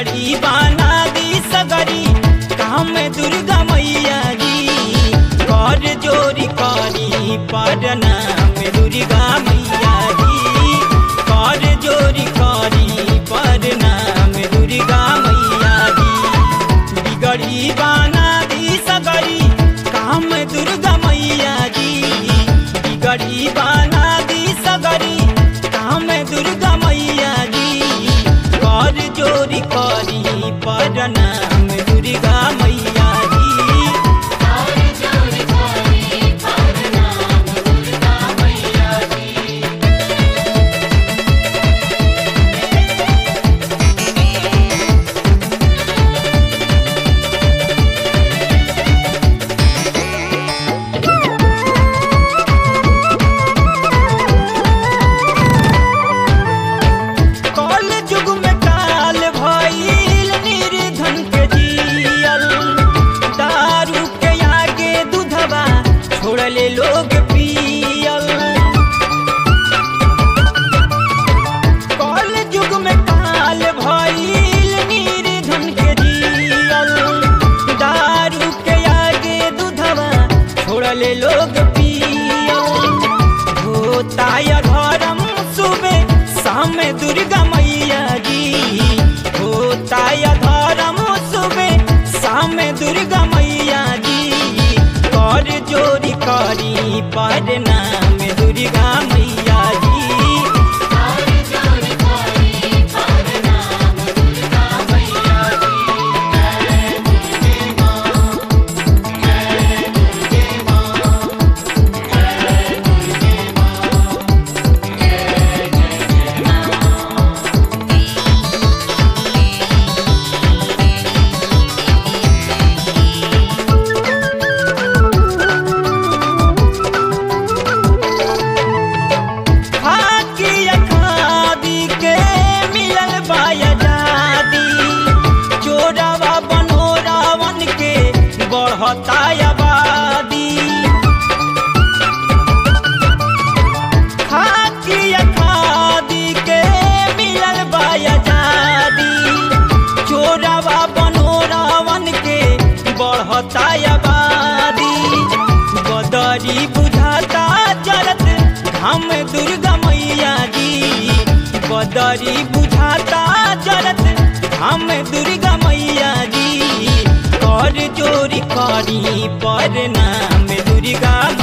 बिगड़ी बाना दी सगरी काम दुर्गा मैया जी कर जोरी करी पटना में दुर्गा मैया जी कर जोरी करी पटना में दुर्गा मैया जी बिगड़ी बाना दी सगरी काम दुर्गा मैया जी बिगड़ी बाना दी सगरी काम दुर्गा मैया जी कर जोरी करी पटना में दुर्गा मैया जी और जोरी कोरी पवना दुर्गा मैया जी कल जुग में काल भइल निर्धन के जियल दारू के आगे दूधवा छोड़ले लोग पियल कल जुग में काल भइल निर्धन के जियल दारू के आगे दूधवा छोड़ले लोग पियल होता या धर्म सुबह शाम दुर्गा मैया जी होता या धर्म सुबह शाम दुर्गा मैया जी कर जोरी करी पढ़ना में दुर्गा मैया जी और जोरी कोरी पवना दुर्गा मैया जी खाकी अखादी के मिलल बाया जादी चोरावा बनो रावण के बढ़ता आबादी खाकी अखादी के मिलल बाया जादी चोरावा बनो रावण के बढ़ता आबादी बदरी बुझाता जरत हम दुर्गा मैया जी बदरी बुझाता जरत हम दुर्गा मैया जी कर जोरी करी पर नाम दुर्गा